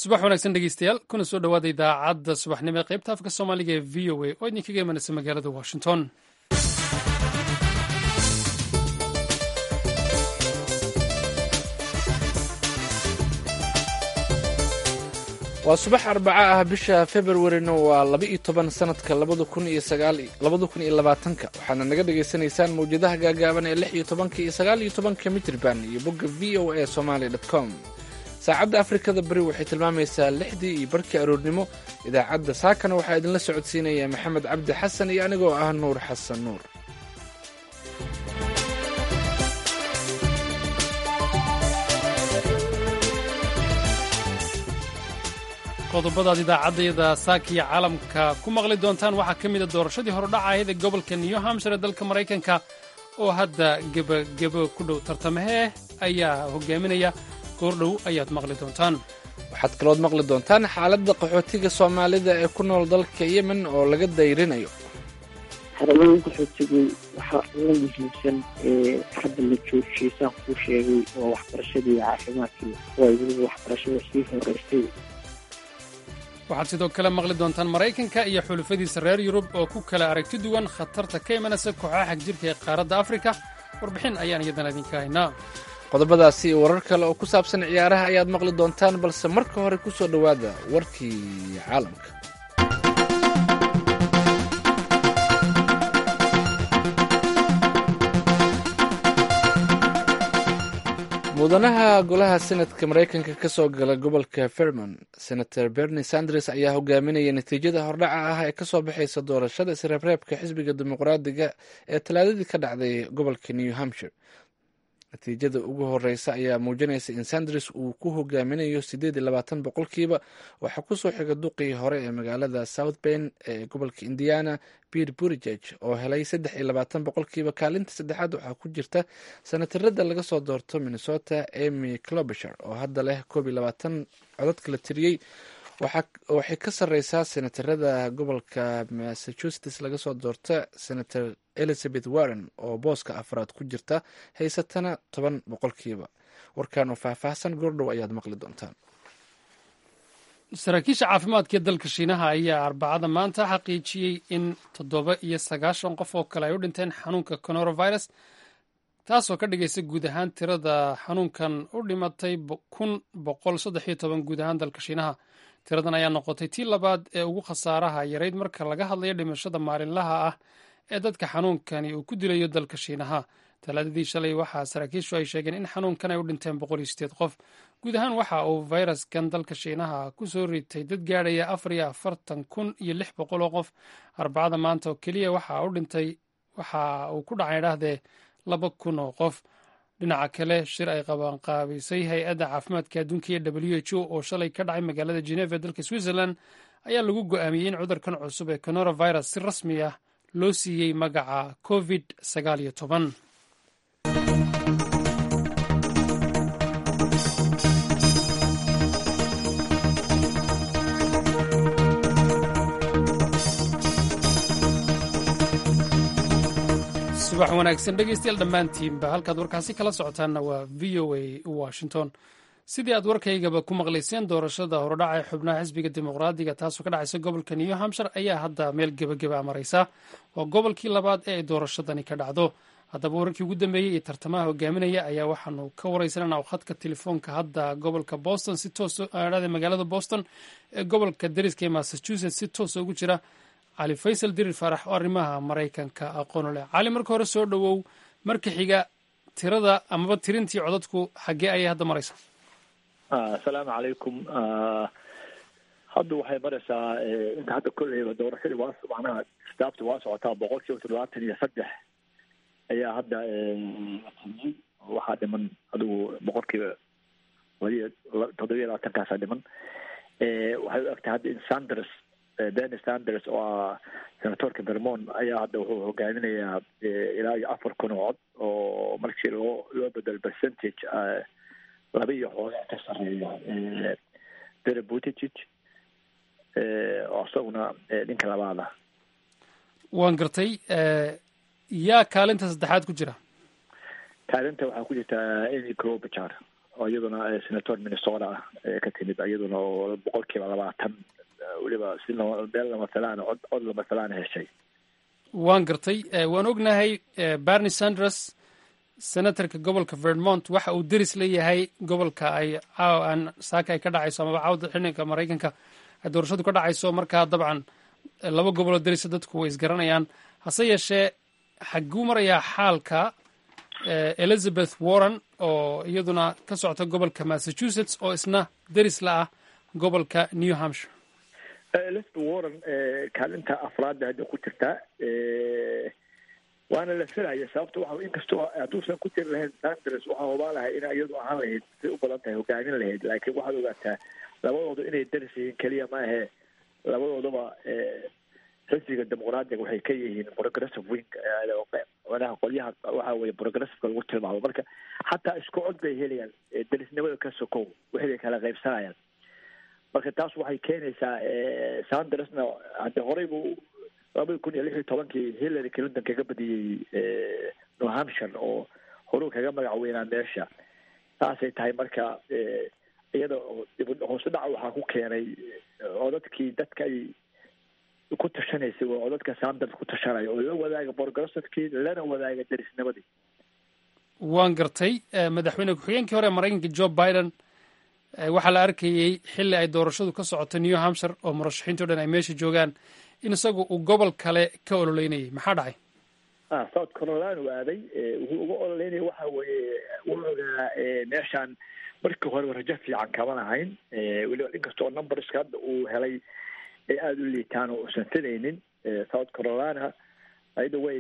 subax wanaagsan dhegeystayaal kuna soo dhowaada idaacadda subaxnimo ee qaybta afka soomaaliga ee v o a oo idinkaga imanaysa magaalada washington waa subax arbaca ah bisha februarina waa laba iyo toban sanadka labada kun iyo sagaalabada kun iyo labaatanka waxaana naga dhagaysanaysaan mawjadaha gaagaaban ee lix iyo tobanka iyo sagaal iyo tobanka mitrban iyo bogga v o a somaali dot com saacadda afrikada beri waxay tilmaamaysaa lixdii iyo barkii aroornimo idaacadda saakana waxaa idinla socodsiinaya maxamed cabdi xasan iyo anigoo ah nuur xasan nuur qodobadaad idaacaddayada saakiya caalamka ku maqli doontaan waxaa ka mida doorashadii horodhacahayd ee gobolka new hampshire ee dalka maraykanka oo hadda gebagebo ku dhow tartamahee ayaa hogaaminaya goordhow ayaad maqli doontaan waxaad kalood maqli doontaan xaaladda qaxootiga soomaalida ee ku nool dalka yemen oo laga dayrinayo xaramooyin qaxootigu waxaa ugu muhiimsan ee hadda la joojiyey saan kuu sheegay waa waxbarashadii caafimaadkii waa weliba waxbarashada sii horeysay waxaad sidoo kale maqli doontaan maraykanka iyo xulufadiisa reer yurub oo ku kala aragti duwan khatarta ka imanaysa kooxaha xag jirka ee qaaradda afrika warbixin ayaan iyadana idinka haynaa qodobadaasi iyo warar kale oo ku saabsan ciyaaraha ayaad maqli doontaan balse marka hore ku soo dhowaada warkii caalamka mudanaha golaha senadka maraykanka ka soo gala gobolka vermont senator bernie sanders ayaa hogaaminaya natiijada hordhaca ah ee kasoo baxaysa doorashada isreebreebka xisbiga dimuqraadiga ee talaadadii ka dhacday gobolka new hampshire natiijada ugu horeysa ayaa muujinaysa in sanders uu ku hogaaminayo sideed iyo labaatan boqolkiiba waxaa kusoo xiga duqii hore ee magaalada south bend ee gobolka indiana peter burigeg oo helay saddex iyo labaatan boqolkiiba kaalinta saddexaad waxaa ku jirta sanatarada laga soo doorto minnesota emy clobisher oo hadda leh koob iyo labaatan codadka la tiriyey waxay ka sareysaa senatarada gobolka massachusetts laga soo doorta senator elizabeth warren oo booska afraad ku jirta haysatana toban boqolkiiba warkan oo faahfaahsan goordhow ayaad maqli doontaan saraakiisha caafimaadka ee dalka shiinaha ayaa arbacada maanta xaqiijiyey in toddoba iyo sagaashan qof oo kale ay u dhinteen xanuunka coronavirus taasoo ka dhigaysa guud ahaan tirada xanuunkan u dhimatay kun boqol saddex iyo toban guud ahaan dalka shiinaha tiradan ayaa noqotay tii labaad ee ugu khasaaraha yarayd marka laga hadlayo dhimashada maalinlaha ah ee dadka xanuunkani uu ku dilayo dalka shiinaha talaadadii shalay waxaa saraakiishu ay sheegeen in xanuunkan ay u dhinteen boqol iyo sideed qof guud ahaan waxa uu fayraskan dalka shiinaha ku soo ritay dad gaadhaya afar iyo afartan kun iyo lix boqol oo qof arbacada maanta oo keliya waxa u dhintay waxa uu ku dhacay dhahdee laba kun oo qof dhinaca kale shir ay qabanqaabisay hay-adda caafimaadka adduunka iyo w h o oo shalay ka dhacay magaalada geneva ee dalka switzerland ayaa lagu go-aamiyey in cudurkan cusub ee coronavirus si rasmi ah loo siiyey magaca covid sagaal iyo toban subax wanaagsan dhegeystayaal dhammaantiinba halkaad warkaasi kala socotaanna waa v o a washington sidii aad warkaygaba ku maqlayseen doorashada horodhaca ee xubnaha xisbiga dimuqraadiga taasoo ka dhacaysa gobolka new hampshire ayaa hadda meel gebageba maraysa waa gobolkii labaad ee ay doorashadani ka dhacdo haddaba wararkii ugu dambeeyey iyo tartamaha hogaaminaya ayaa waxaanu ka wareysanana khadka telefoonka hadda gobolka boston si toosdhada magaalada boston ee gobolka dariska ee massachusetts si toosa ugu jira cali faysal dirir faarax oo arrimaha maraykanka aqoon leh cali marka hore soo dhowow marka xiga tirada amaba tirintii codadku xaggee ayay hadda maraysaa asalaamu calaykum hadda waxay maraysaa inta hadda kolleyba doorashadii waa macnaha staafta waa socotaa boqol kiiba toddobaatan iyo saddex ayaa hadda latimiyey waxaa dhiman adigu boqol kiiba waliya toddobiya labaatankaasa dhiman waxay u egtahay hadda in sanders benny sanders oo ah senatorka vermont ayaa hadda wuxuu hogaaminayaa ilaa iyo afar kun oo cod oo markii loo loo bedelo percentage laba iyo xoogaa ka sareeya bere buttigieg oo isaguna ninka labaada waan gartay yaa kaalinta saddexaad ku jira kaalinta waxaa ku jirta amy clobichar oo iyaduna senator minnesota ah ee ka timid iyaduna oo boqol kiiba labaatan weliba si meel lamasalaan cod cod lamasalaan heshay waan gartay waan ognahay bernie sanders senatorka gobolka vermont waxa uu deris leeyahay gobolka ay caawan saaka ay ka dhacayso amaba cawda xilliga maraykanka ay doorashadu ka dhacayso markaa dabcan laba goboloo derisa dadku way isgaranayaan hase yeeshee xaguu marayaa xaalka elizabeth warren oo iyaduna ka socota gobolka massachusetts oo isna deris la ah gobolka new hampshire elizabeth warren kaalinta afraadda hadda ku jirtaa waana la filaya sababta waxa inkastoo hadduusan ku jiri lahayn sanders waxaa hubaa lahay in iyadu ahaan lahayd say u badan tahay hogaamin lahayd laakiin waxaad ogaataa labadooda inay daris yihiin keliya maahe labadoodaba xisbiga dimuqraadiga waxay ka yihiin progressive wing manaha qolyaha waxa weye progressiveka lagu tilmaamo marka xataa isku cod bay helayaan derisnimada ka sokow wixii bay kala qaybsanayaan marka taas waxay keenaysaa sandersna hadde horey buu labadi kun iyo lix iyo tobankii hillary clinton kaga badiyey new hampshire oo horuu kaga magac weynaa meesha saasay tahay marka iyada hoose dhaca waxaa ku keenay codadkii dadka ay ku tashanaysay oo codadka sanders ku tashanaya oo la wadaaga progressivekii lana wadaaga derisnimadii waan gartay madaxweyne ku-xigeenkii hore maraykanka joe biden waxaa la arkayey xilli ay doorashadu ka socoto new hampshire oo murashaxiinto dhan ay meesha joogaan in isagu uu gobol kale ka ololeynayay maxaa dhacay south carolina u aaday wuxuu uga ololeynaya waxa weeye u ogaa meeshaan markii hore rajo fiican kama lahayn weliba inkastoo numberska hadda uu helay ay aada u liitaan oo usan filaynin south carolina ayada way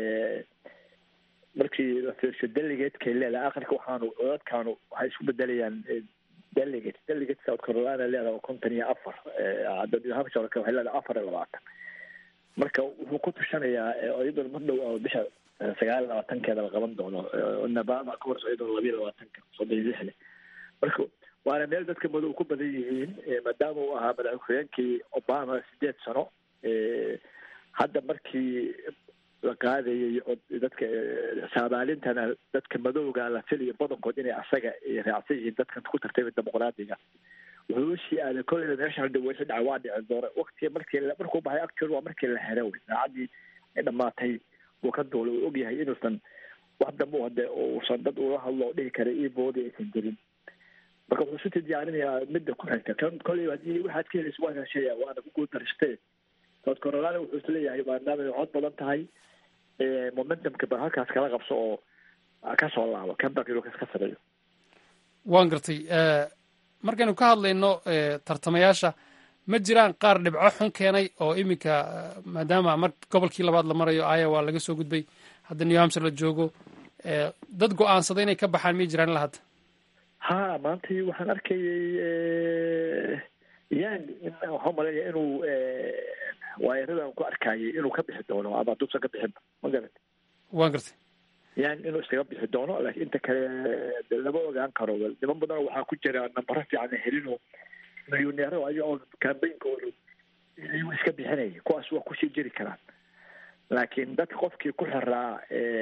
markii la fiirsho delegatekay leedahay akhirka waxaanu codadkaanu waxay isku bedelayaan delegate delegate south carolina leedahay oo konton iyo afar hadda new hampshire waxay leedahay afar iyo labaatan marka wuxuu ku tushanayaa iyadoo mar dhow oo bisha sagaal iyo labaatankeeda la qaban doono nabama ka horso iyadoo labiyo labaatanka soddon iyo lixle marka waana meel dadka madow ku badan yihiin maadaama uu ahaa madax ku-xigeenkii obama sideed sano hadda markii la qaadayay dadka saabaalintana dadka madowga la filayo badankood inay asaga raacsan yihiin dadkan ku tartamay dimuqraadiga wuxuu usii aaday kolleyda meeshan dhaweysa dhaca waa dhici doona wakti markii markuu baxay actual waa markii la hera wey saacadii ay dhamaatay uu ka duulay uu ogyahay inuusan wax dambe hade uusan dad ula hadlo dhihi kara io boodi aysan jirin marka wuxuu isu tijaarinayaa midda ku xigta kan kolley hadii waxaad ka helaysa waa heshaya waana ku guuldariste south carolina wuxuu isleeyahay maadaama ay cod badan tahay momentumka ba halkaas kala qabso oo kasoo laabo comeback inuu ka sameeyo waan gartay markaynu ka hadlayno tartamayaasha ma jiraan qaar dhibco xun keenay oo iminka maadaama mar gobolkii labaad la marayo iowa laga soo gudbay hadda new hampshire la joogo dad go-aansaday inay ka baxaan may jiraan ilaa hadda ha maanta waxaan arkayay yan waxaa umaleeya inuu waayaradan ku arkayay inuu ka bixi doono ama haduusan ka bixinba ma garat waan gartay yan inuu iskaga bixi doono laakiin inta kale lama ogaan karo niman badan waxaa ku jira nambaro fiican helino milyoneero ayagoo cambaynkoodu ayuu iska bixinaya kuwaas waa kusii jiri karaan laakiin dadka qofkii ku xiraa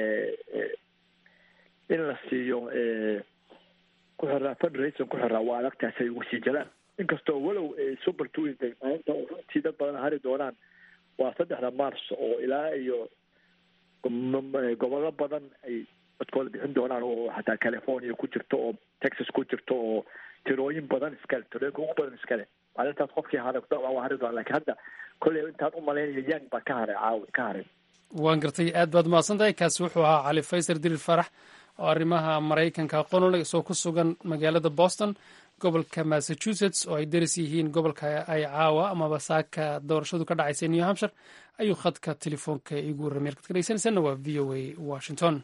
in la siiyo ku xiraa fundraising ku xiraa waa adagtaas ay ugu sii jalaan inkastoo walow super tuesday maalinta runtii dad badan hari doonaan waa saddexda mars oo ilaa iyo gobollo badan ay dadkooda bixin doonaan oo xataa california ku jirto oo texas ku jirto oo tirooyin badan iskale tirooyinka ugu badan iskale maalintaas qofkii hara waa hari doonaan lakin hadda kolley intaan u malaynaya yang baa ka haray caawi ka haray waan gartay aad baad mahadsan tahay kaasi wuxuu ahaa cali faysar dirir farax oo arrimaha maraykanka aqoonule isoo ku sugan magaalada boston gobolka massachusetts oo ay deris yihiin gobolka ay caawa amaba saaka doorashadu ka dhacaysa new hampshire ayuu khadka telefoonka iigu warramay halkaad ka dhegeysanaysaana waa v o a washington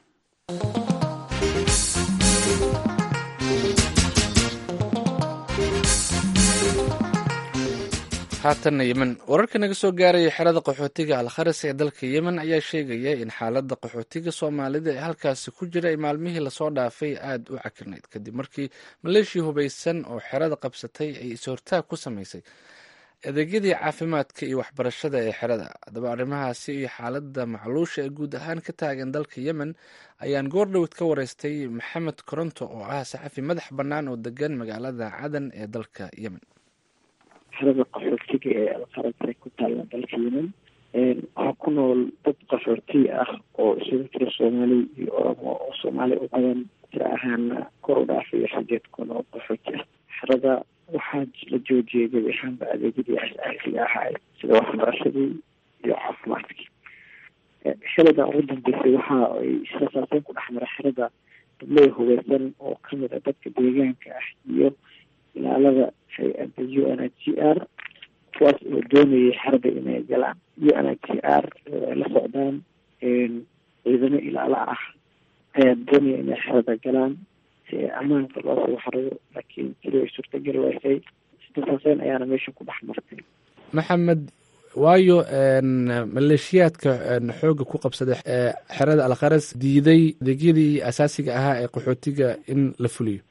haatanna yemen wararka naga soo gaaraya xerada qaxootiga alkharis ee dalka yemen ayaa sheegaya in xaaladda qaxootiga soomaalida ee halkaasi ku jira ay maalmihii lasoo dhaafay aada u cakirnayd kadib markii maleeshiya hubaysan oo xerada qabsatay ay is-hortaag ku samaysay adeegyadii caafimaadka iyo waxbarashada ee xerada haddaba arrimahaasi iyo xaaladda macluusha ee guud ahaan ka taagan dalka yemen ayaan goordhowd ka wareystay maxamed koronto oo ah saxafi madax bannaan oo degan magaalada cadan ee dalka yemen xerada qaxootiga ee alqarabta ku taalla dalka yemen waxaa ku nool dad qaxooti ah oo isugu jira soomaali iyo oromo oo soomaali u badan tira ahaana kor u dhaafaya sideed kun oo qaxooti ah xerada waxaa la joojiyay gebi ahaanba adeegyadii asaasiga ahaay sida waxbarashadii iyo caafimaadkii xerada ugu dambeysay waxa ay israsaaseyn ku dhex mara xerada dabley hubeysan oo kamid ah dadka deegaanka ah iyo ilaalada hay-adda u n h c r kuwaas oo doonayay xerada inay galaan u n h c r ay la socdaan ciidamo ilaalo ah ayaa doonaya inay xerada galaan si ammaanka loo soo xariyo laakiin sidii ay suurtagali waysay israsaaseyn ayaana meesha ku dhex martay maxamed waayo maleeshiyaadka xooga ku qabsaday xerada alkharas diiday adeegyadii asaasiga ahaa ee qaxootiga in la fuliyo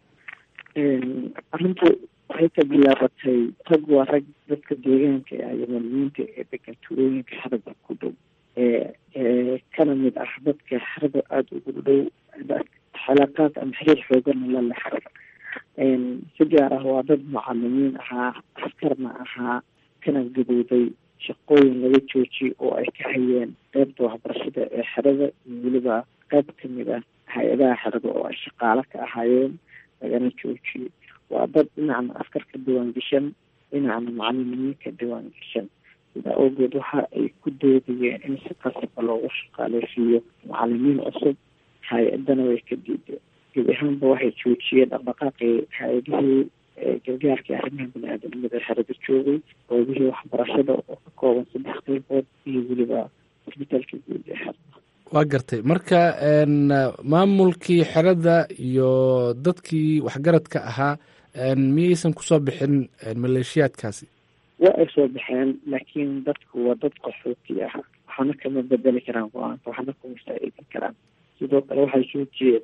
arrintu waxay ka bilaabatay rag waa rag dadka deegaanka ah yamaniyiinta ee degan tuulooyinka xerada ku dhow ee kana mid ah dadka xerada aada ugu dhow xalaaqaad ama xiriir xoogana la leh xerada si gaar ah waa dad mucalimiin ahaa askarna ahaa kana gadooday shaqooyin laga joojiyay oo ay ka hayeen qeybta waxbarashada ee xerada iyo weliba qeyb kamid ah hay-adaha xerada oo ay shaqaalo ka ahaayeen lagana joojiyey waa dad dhinacna askar ka diwaan gashan dhinacna macalimiin ka diwaan gashan sidaa awgeed waxa ay ku doodayeen in si qasaba loogu shaqaaleysiiyo macalimiin cusub hay-adana way ka diideen gebi ahaanba waxay joojiyeen dhaqdhaqaaqii hay-adihii gargaarka arrimaha bani-aadamnimada xerada joogay qoobihii waxbarashada oo ka kooban saddex qeybood iyo weliba isbitaalka guud ee xerada waa gartay marka maamulkii xerada iyo dadkii waxgaradka ahaa miyaysan kusoo bixin maleeshiyaadkaasi waa ay soo baxeen laakiin dadku waa dad qaxooti ah waxaana kama bedeli karaan go-aanka waxaana kuma faa-iidin karaan sidoo kale waxay joojiyeen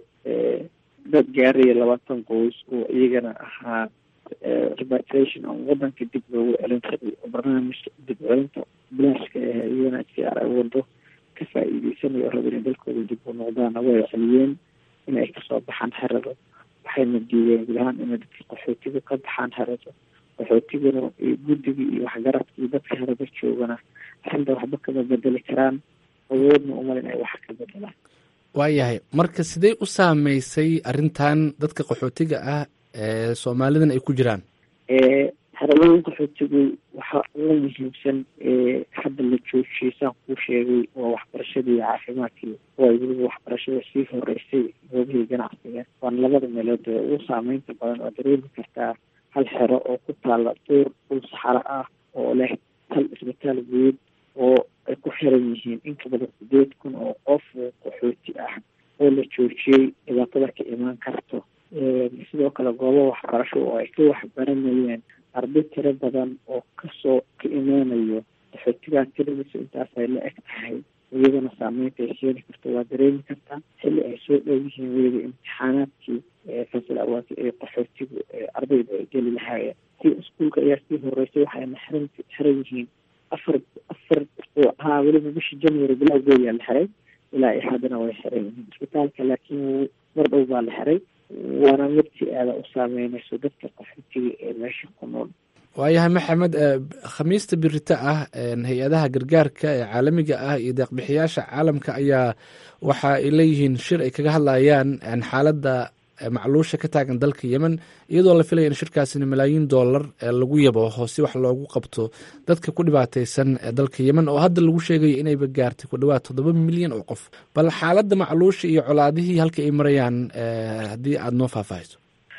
dad gaaraya labaatan qoys oo iyagana ahaa repatriation oo wadanka dib loogu celin rabay oo barnaamijka dib celinta bilaashka ah iyana si ar ay wado ka faa-iideysanayo raba inay dalkooda dib u noqdaana way celiyeen in ay kasoo baxaan xerada waxayna diideen gudahaan inay dadka qaxootiga ka baxaan xerada qaxootigana iyo guddiga iyo waxgaradka iyo dadka xerada joogana arrinta waxba kama bedeli karaan awoodna umal in ay wax ka bedelaan waayahay marka sidee u saameysay arrintan dadka qaxootiga ah ee soomaalidan ay ku jiraan xeralooyin qaxootigu waxaa ugu muhiimsan hadda la joojiyay saan kuu sheegay waa waxbarashadii iyo caafimaadkii waa weliba waxbarashada sii horeysay goobihii ganacsiga waana labada meelood ee ugu saameynta badan oo dareemi kartaa hal xero oo ku taala duur dhul saxaro ah oo leh hal isbitaal guud oo ay ku xiran yihiin in ka badan sideed kun oo qof oo qaxooti ah oo la joojiyey dhibaatada ka imaan karto sidoo kale goobo waxbarasho oo ay ka waxbaranayeen arday tiro badan oo kasoo ka imaanayo qaxootigaa tiradiisa intaas ay la eg tahay iyadana saameynta ay keeni karto waa dareemi kartaa xilli ay soo dhow yihiin weliba imtixaanaadkii fasil awaati ee qaxootigu ardayda ay geli lahaayeen si iskuolka ayaa sii horeysay waxayna xiran xiran yihiin afar afar haa weliba bishii january bilowgeeyaa la xiray ilaa i haddana way xiran yihiin isbitaalka laakiin mar dhow baa la xiray waana mid si aada u saameynayso dadka qaxootiga ee meesha ku nool waayahay maxamed khamiista birita ah hay-adaha gargaarka ee caalamiga ah iyo deeqbixiyaasha caalamka ayaa waxa ay leeyihiin shir ay kaga hadlayaan xaaladda macluusha ka taagan dalka yemen iyadoo la filaya in shirkaasina malaayiin dollar lagu yabo si wax loogu qabto dadka ku dhibaateysan dalka yemen oo hadda lagu sheegayo inayba gaartay ku dhawaad toddoba milyan oo qof bal xaaladda macluusha iyo colaadihii halka ay marayaan haddii aada noo faahfaahiso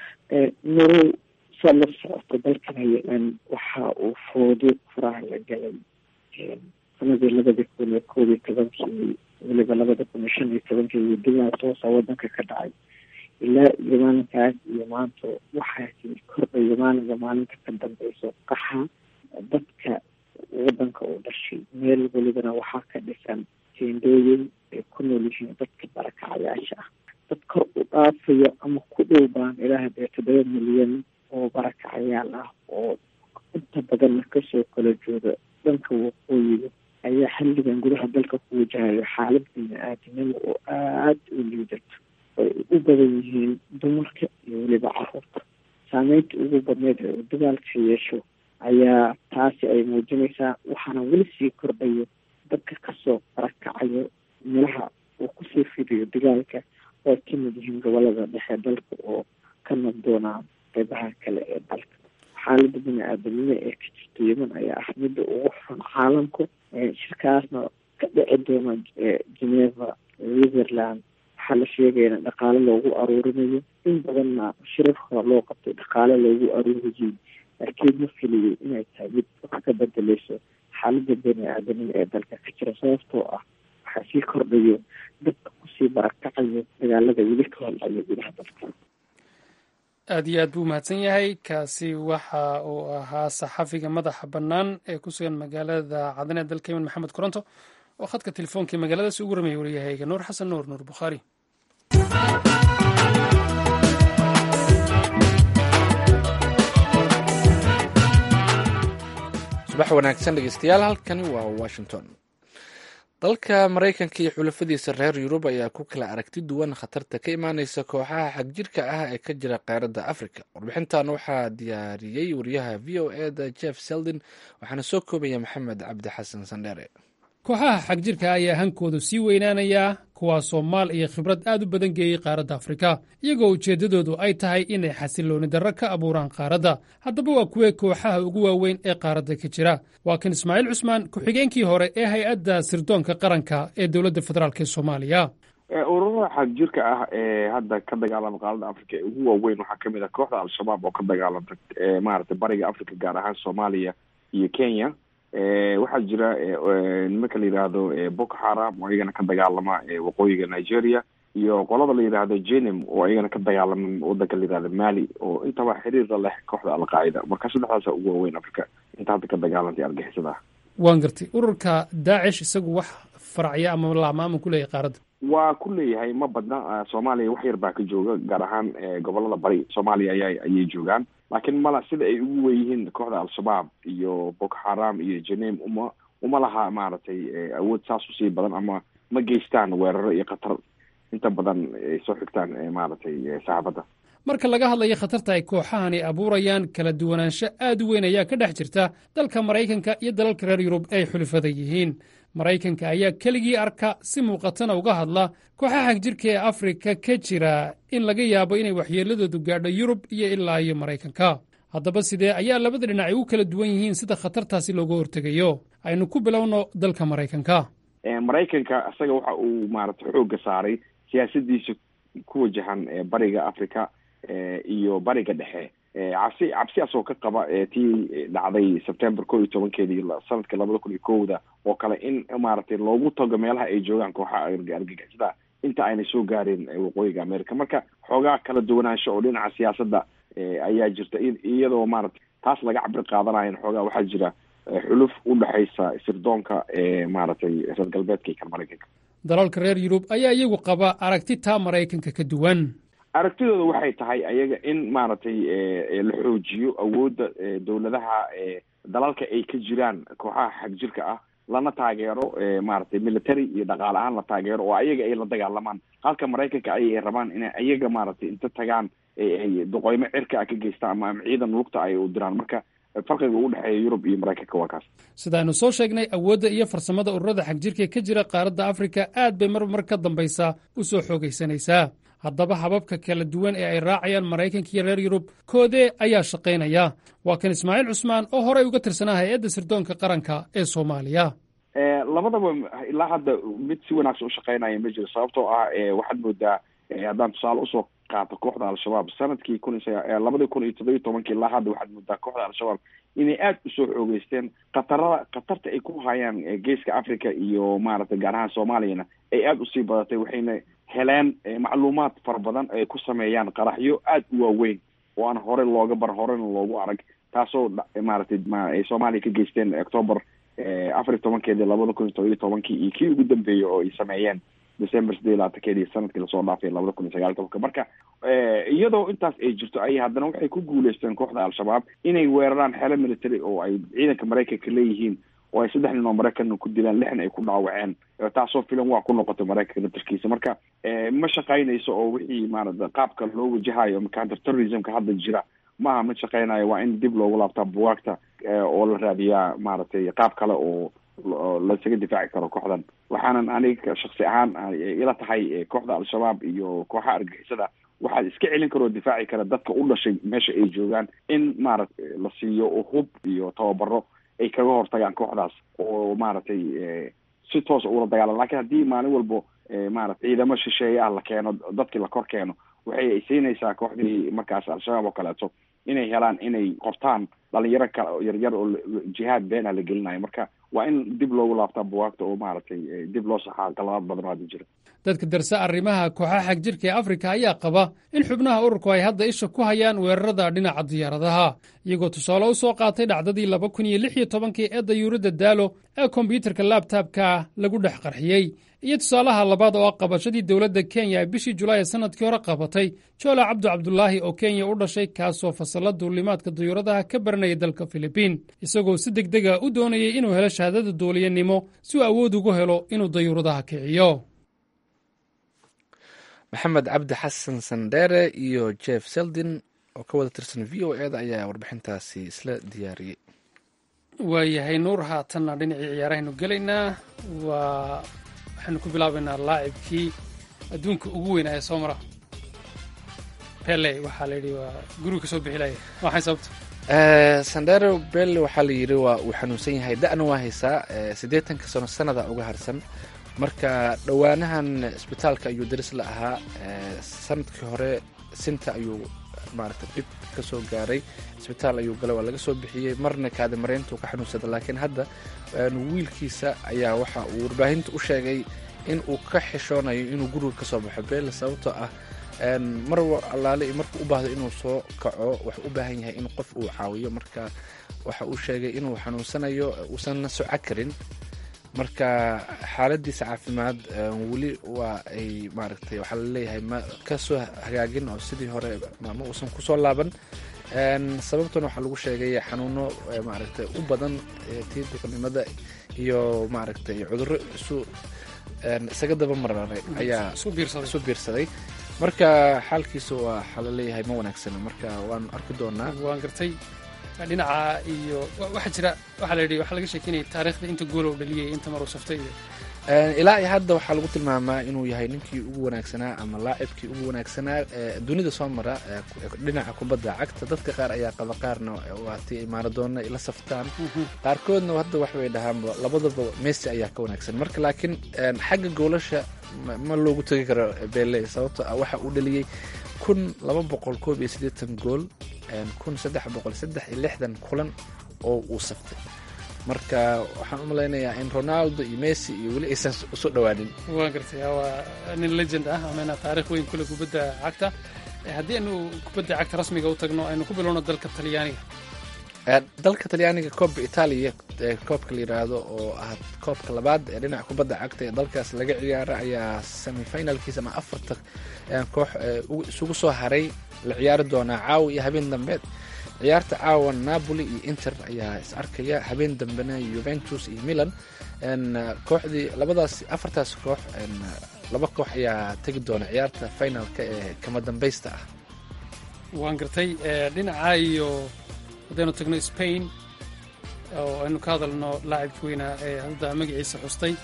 marow saa la socota dalkana yemen waxa uu foodo faraha la galay sanadii labada kun iyo koob iyo tobankii weliba labada kun iyo shan iyo tobankii dibaa toosa wadanka ka dhacay ilaa iyo maalinkaas iyo maanta waxaasi kordhayo maalinka maalinta ka dambeyso qaxa dadka wadanka uu dhashay meel welibana waxaa ka dhisan teendooyin ay ku nool yihiin dadka barakacayaasha ah dad kor u dhaafayo ama ku dhow baan ilaaha dee toddoba milyan oo barakacayaal ah oo inta badanna kasoo kala jooga dhanka waqooyiga ayaa xilligan gudaha dalka ku wajahayo xaalad bini-aadinimo oo aada u liidato ay u badan yihiin dumarka iyo weliba caruurta saameynta ugu badneyd ee uu dagaalka yeesho ayaa taasi ay muujinaysaa waxaana weli sii kordhayo dadka kasoo barakacayo meelaha uu kusii fidiyo dagaalka oo ay ka mid yihiin gobolada dhexe dalka oo ka nabdoonaa qeybaha kale ee dalka xaalada bini-aadanimo ee ka jirta yeman ayaa ah midda ugu xun caalamku shirkaasna ka dhici doona geneva switzerland waxaa la sheegaya in dhaqaale loogu aruurinayo in badanna shirar hore loo qabtay dhaqaale loogu aruuriyey laakiin ma filiyey inay tahay mid wax ka bedeleyso xaalada bini-aadanimo ee dalka ka jira sababtoo ah waxaa sii kordhayo dadka kusii barakacayo dagaalada weli ka holcayo gudaha dalka aad iyo aad buu mahadsan yahay kaasi waxa uu ahaa saxafiga madaxa bannaan ee ku sugan magaalada cadan ee dalka yemen maxamed koronto oo khadka telefoonkai magaaladaasi ugu ramaya wariyahayga nuur xasan nuur nuur bukhaari subax wanaagsan dhegeystayaal halkani waa washington dalka maraykanka iyo xulafadiisa reer yurub ayaa ku kala aragti duwan khatarta ka imaaneysa kooxaha xagjirka ah ee ka jira qaaradda africa warbixintan waxaa diyaariyey wariyaha v o e da jeff seldin waxaana soo koobaya maxamed cabdi xasan sandheere kooxaha xagjirka ayaa hankoodu sii weynaanayaa kuwaasoo maal iyo khibrad aad u badan geeyey qaaradda afrika iyagoo ujeeddadoodu ay tahay inay xasilooni darro ka abuuraan qaaradda haddaba waa kuwee kooxaha ugu waaweyn ee qaaradda ka jira waa kan ismaaciil cusmaan ku-xigeenkii hore ee hay-adda sirdoonka qaranka ee dowladda federaalk ee soomaaliya ururada xagjirka ah ee hadda ka dagaalama qaaradda africa ee ugu waaweyn waxaa kamid ah kooxda al-shabaab oo ka dagaalanta maaragtay bariga africa gaar ahaan soomaaliya iyo kenya waxaa jira nimanka la yidhaahdo boko haram oo iyagana ka dagaalama waqooyiga nigeria iyo qolada la yidhaahdo jenim oo iyagana ka dagaalama wadanka la yidhahdo mali oo intaba xiriirla leh kooxda alqaacida marka saddexdaasa ugu waaweyn africa inta hadda ka dagaalantay argixisada ah waan gartay ururka daacish isagu wax faracya ama laamaama ku leeyahay qaaradda waa ku leeyahay ma badna soomaaliya wax yar baa ka jooga gaar ahaan gobolada bari soomaaliya aya ayay joogaan laakiin mala sida ay ugu weyihiin kooxda al-shabaab iyo boko haram iyo jenem uma uma laha maaragtay awood saas usii badan ama ma geystaan weeraro iyo khatar inta badan ay soo xigtaan maaragtay saxaabadda marka laga hadlayo khatarta ay kooxahani abuurayaan kala duwanaansho aad u weyn ayaa ka dhex jirta dalka maraykanka iyo dalalka reer yurub ay xulifada yihiin maraykanka ayaa keligii arka si muuqatana uga hadla kooxaha xagjirka ee afrika ka jira in laga yaabo inay waxyeeladoodu gaadho yurub iyo ilaa iyo maraykanka haddaba sidee ayaa labada dhinac ay u kala duwan yihiin sida khatartaasi looga hortegayo aynu ku bilowno dalka maraykanka maraykanka isaga waxa uu maaragtay xoogga saaray siyaasadiisa ku wajahan bariga africa iyo bariga dhexe cabsi cabsiaas oo ka qaba tii dhacday september ko iyo tobankeedii sanadka labada kun iyo kowda oo kale in maaragtay loogu tago meelaha ay joogaan kooxaha argagixisada inta aynay soo gaareen waqooyiga america marka xoogaa kala duwanaansho oo dhinaca siyaasadda ayaa jirta iyadoo maaragtay taas laga cabir qaadanayan xoogaa waxaa jira xuluf u dhexaysa sirdoonka maaragtay reer galbeedka iyo kan maraykanka dalalka reer yurub ayaa iyagu qaba aragti taa maraykanka ka duwan aragtidooda waxay tahay ayaga in maaragtay la xoojiyo awoodda dowladaha dalalka ay ka jiraan kooxaha xagjirka ah lana taageero maaragtay military iyo dhaqaale ahaan la taageero oo ayaga ay la dagaalamaan halka maraykanka ay rabaan inay ayaga maaragtay inta tagaan ay duqeymo cirka ah ka geystaan ama ama ciidan lugta ay u diraan marka farqiga u dhexeeya yurub iyo maraykanka waa kaas sidaaynu soo sheegnay awoodda iyo farsamada ururada xagjirka ka jira qaaradda afrika aad bay mar mar ka dambaysaa u soo xoogaysanaysaa haddaba hababka kala duwan ee ay raacayaan maraykanka iyo reer yurub koodee ayaa shaqaynaya waa kan ismaaciil cusmaan oo horey uga tirsanaa hay-adda sirdoonka qaranka ee soomaaliya labadaba ilaa hadda mid si wanaagsan ushaqaynaya ma jiro sababtoo ah waxaad moodaa haddaan tusaale usoo qaato kooxda al-shabaab sanadkii kun labadii kun iyo toddobiyo tobankii ilaa hadda waxaad moodaa kooxda al-shabaab inay aada usoo xoogeysteen khatarada khatarta ay ku hayaan geeska africa iyo maaragtay gaar ahaan soomaaliyana ay aada usii badatay waxayna heleen macluumaad fara badan ay ku sameeyaan qaraxyo aada u waaweyn oo aan hore looga bar horena loogu arag taasoo maaragtay ay soomaaliya ka geysteen octoober afar iyo tobankeedii labada kun iyo todobiyo tobankii iyo kii ugu dambeeyey oo ay sameeyeen december sideed labaatankeedii sanadkii lasoo dhaafay labada kun iyo sagaal tobanka marka iyadoo intaas ay jirto ayay haddana waxay ku guuleysteen kooxda al-shabaab inay weeraraan xeelo military oo ay ciidanka maraykanka leeyihiin oo ay saddex nin oo maraykanna ku dilaan lixna ay ku dhaawaceen taasoo filan waa ku noqotay maraykanka naftarkiisa marka ma shaqaynayso oo wixii maarata qaabka loo wajahayo counter terrorismka hadda jira maaha mid shaqaynayo waa in dib loogu laabtaa buwaagta oo la raadiyaa maaragtay qaab kale oo lasaga difaaci karo kooxdan waxaanan aniga shaksi ahaan ila tahay kooxda al-shabaab iyo kooxaha argixisada waxaa iska celin karoo difaaci kara dadka u dhashay meesha ay joogaan in maaragtay la siiyo hub iyo tababaro ay kaga hortagaan kooxdaas oo maaragtay si toosa ula dagaalan lakin haddii maalin walbo maarata ciidamo shisheeye ah la keeno dadkii la kor keeno waxay siinaysaa kooxdii markaas al-shabaab oo kaleeto inay helaan inay qortaan dhalinyaro kale yaryar oo jihaad beena la gelinayo marka waa in dib loogu laabtaa buwaagta oo maaragtay dib loo saxaa qaladaad badan oo hadda jira dadka darse arrimaha kooxaha xag jirka ee afrika ayaa qaba in xubnaha ururku ay hadda isha ku hayaan weerarada dhinaca diyaaradaha iyagoo tusaale u soo qaatay dhacdadii laba kun iyo lix iyo tobankii ee dayuuradda daalo ee kombyuutarka laabtaabka lagu dhex qarxiyey iyo tusaalaha labaad oo ah qabashadii dowladda kenya ee bishii julaay ee sannadkii hore qabatay joola cabdu cabdulaahi oo kenya u dhashay kaasoo fasalla duulimaadka dayuuradaha ka baranaya dalka filibiin isagoo si deg dega u doonayay inuu helo shahaadada duuliyanimo si uu awood ugu helo inuu dayuuradaha kiciyo maxamed cabdi xasan sandheere iyo jeff seldin oo ka wada tirsan v o eda ayaa warbixintaasi isla diyaariyey waayahay nuur haatanna dhinacii ciyaarahaynu gelaynaa waa waxaynu ku bilaabaynaa laacibkii adduunka ugu weynaa ee soo mara pele waxaa la yidhi waa guriga ka soo bixilaya waxay sababta sandero belle waxaa la yidhi waa uu xanuunsan yahay da-na waa haysaa siddeetanka sano sanada uga harsan marka dhowaanahan isbitaalka ayuu daris la ahaa sanadkii hore sinta ayuu maarata dhib ka soo gaaray isbitaal ayuu galay waa laga soo bixiyey marna kaadamareyntu ka xanuunsada laakiin hadda wiilkiisa ayaa waxa uu warbaahinta u sheegay in uu ka xishoonayo inuu guriga ka soo baxo belle sababtoo ah mar allaale iyo markuu u baahdo inuu soo kaco waxuu u baahan yahay in qof uu caawiyo marka waxa uu sheegay inuu xanuunsanayo uusanna soco karin marka xaaladiisa caafimaad weli waa ay maaragtay waxaa laleeyahay ma ka soo hagaagin oo sidii hore ma uusan kusoo laaban sababtuna waxaa lagu sheegay xanuuno maaragtay u badan tii duqnimada iyo maaragtay cudurro isu isaga daba mararay ayaa isu biirsaday marka xaalkiisa waa waxaa laleeyahay ma wanaagsana marka waanu arki doonaa waan gartay dhinaca iyo waxaa jira waxaa la yidhi waxaa laga sheekeynaya taariikhda inta gool uu dhaliyay inta mar uu saftay iyo ilaa iyo hadda waxaa lagu tilmaamaa inuu yahay ninkii ugu wanaagsanaa ama laacibkii ugu wanaagsanaa dunida soo mara dhinaca kubadda cagta dadka qaar ayaa qaba qaarna waatii imaanadoona la saftaan qaarkoodna hadda waxbay dhahaan labadaba messi ayaa ka wanaagsan marka laakiin xagga goolasha ma loogu tegi karo bele sababto ah waxa uu dhaliyey kun laba boqol koob iyo siddeetan gool kun saddex boqol saddex iyo lixdan kulan oo uu saftay marka waxaan u malaynayaa in ronaldo iyo messi iyo weli aysan usoo dhowaanin waan gartay waa nin legend ah amana taarikh weyn kule kubadda cagta haddii aynu kubadda cagta rasmiga u tagno aynu ku bilowno dalka talyaaniga dalka talyaaniga koobka itaaliya koobka la yidhaahdo oo ah koobka labaad ee dhinaca kubadda cagta ee dalkaas laga ciyaara ayaa semifinalkiisa ama afarta koox isugu soo haray la ciyaari doonaa caawa iyo habeen dambeed ciyaarta caawa napoli iyo inter ayaa is arkaya habeen dambena juventus iyo milan kooxdii labadaas afartaas koox laba koox ayaa tegi doona ciyaarta finalka ee kama dambaysta ah waan gartay dhinaca iyo haddaynu tagno spain oo aynu ka hadalno laacibka weynaa ee hadda magaciisa xustay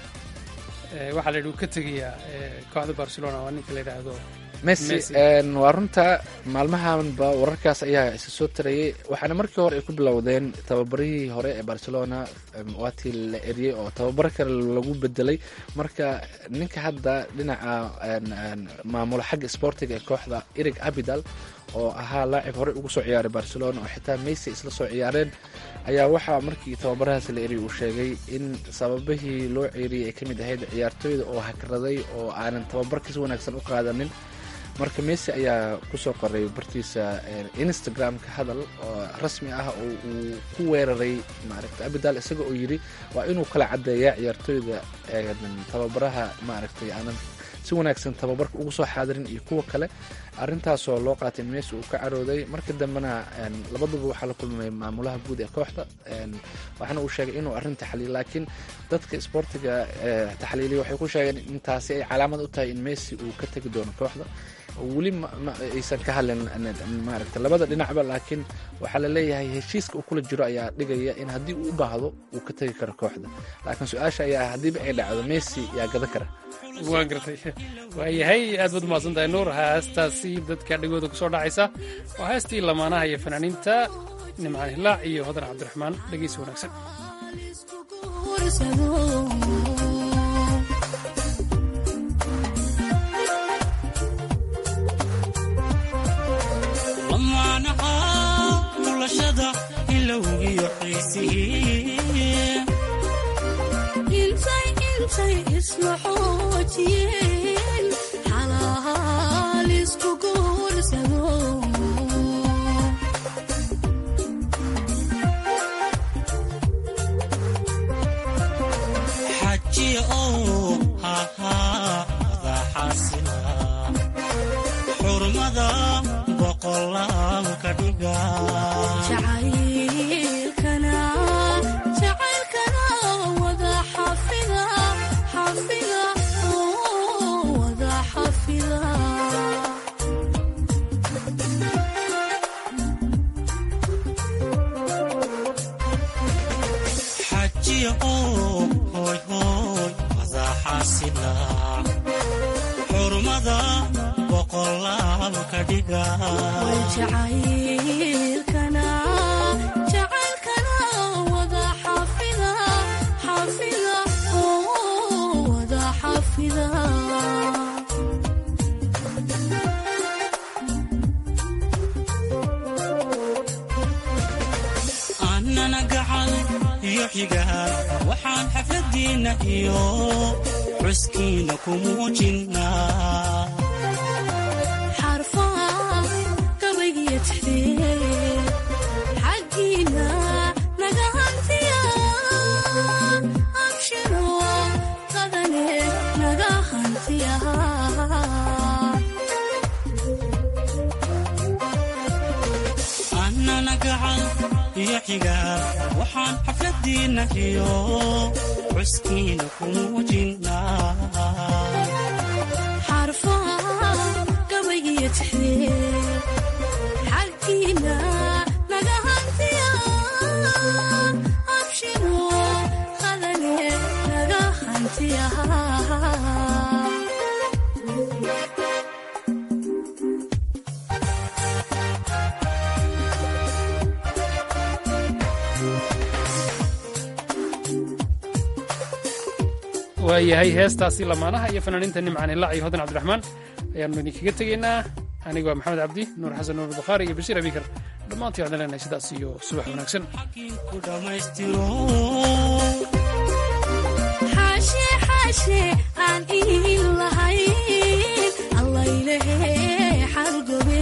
waxaa la yidhi uu ka tegayaa kooxda barcelona waa ninka la yidhaahdo messi waa runta maalmahanba wararkaas ayaa isa soo tarayay waxaana markii hore ay ku bilowdeen tababarihii hore ee barcelona waatii la eriyey oo tababaro kale lagu bedelay marka ninka hadda dhinaca maamula xagga sportiga ee kooxda erig abidal oo ahaa laacib horey ugu soo ciyaaray barcelona oo xitaa messi isla soo ciyaareen ayaa waxaa markii tababarahaas la eriyay uu sheegay in sababihii loo ceeriyey ay ka mid ahayd ciyaartooyda oo hakraday oo aanan tababarka si wanaagsan u qaadanin marka messi ayaa kusoo qoray bartiisa instagram-ka hadal oo rasmi ah oo uu ku weeraray maaragtay abidal isaga oo yidhi waa inuu kala caddeeyaa ciyaartooyda tababaraha maaragtay aanan si wanaagsan tababarka ugu soo xaadirin iyo kuwa kale arrintaasoo loo qaatay in messi uu ka carooday marka dambena labaduba waxaa la kulmay maamulaha guud ee kooxda waxaana uu sheegay inuu arrin taxliil laakiin dadka isboortiga taxliiliya waxay ku sheegeen in taasi ay calaamad u tahay in messi uu ka tegi doono kooxda weli aysan ka hadlin maaragta labada dhinacba laakiin waxaa la leeyahay heshiiska uu kula jiro ayaa dhigaya in haddii uu u baahdo uu ka tegi karo kooxda laakiin su-aasha ayaa ah haddiiba ay dhacdo messi yaa gadan kara waan gartay waayahay aad baad umahadsan tahay nuur heestaasi dadka dhegooda kusoo dhacaysa waa heestii lamaanaha iyo fanaaniinta nimcaan hilaac iyo hodan cabdiraxmaan dhegeysi wanaagsan lamaanaha noloshada ilowgiyo xiisihii intay intay isla xoojiyeen xalaal isku guursado xajiya oo hahaa wadaxaasila xurmada boqolaal ka dhiga jacaylkana jacaylkana wada xafida xafida oo wada xafida xajiya oo hooy hooy wadaxaasila xurmada boqolaal ka dhiga way jacaylkana jacaylkana wada xafida xafida oo wada xafida annana gacal iyo xigaal waxaan xafladiinna iyo xuskiina ku muujinnaa xarfaha gabaygiyo tixdee xaggiina naga hantiya abshiro qadane naga hantiya annana gacal iyo xigaal waxaan xafladiinna iyo xuskiina ku muujinnaa xarfaha gabaygiyo tixdee xaggiina naga hantiya abshiro qadane naga hantiya waayahay heestaasi lamaanaha iyo fanaaniinta nimcaan hilaac iyo hodan cabdiraxmaan ayaannu idinkaga tegaynaa aniga waa maxamed cabdi nuur xasan nuur bukhaari iyo bashiir abikar dhammaantii waxaan leenahay sidaas iyo subax wanaagsan ku dhammaystiro xaashe xaashe aan iin lahayn allaylehe xargobe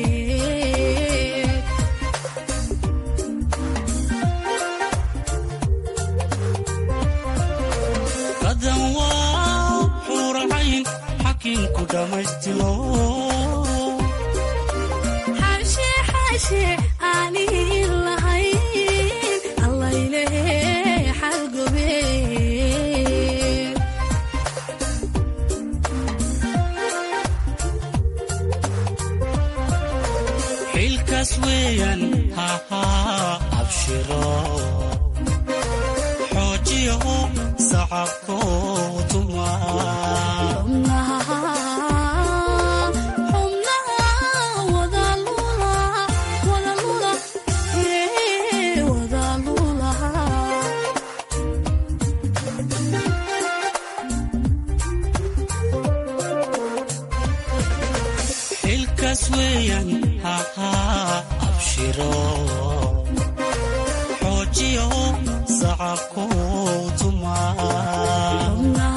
qadan waa xuuracayn xakiinku dhammaystiro xaashe xaashe aan iin lahayn allaylehe xargobe xilkaas weeyaan hahaa abshiro xoojiyo sacabkoo tuma xubnaha xubnaha wada lula wada lula ee wada lulaha xilkaas weeyaan hahaa abshiro xoojiyo sacabkoo tuma xubnaha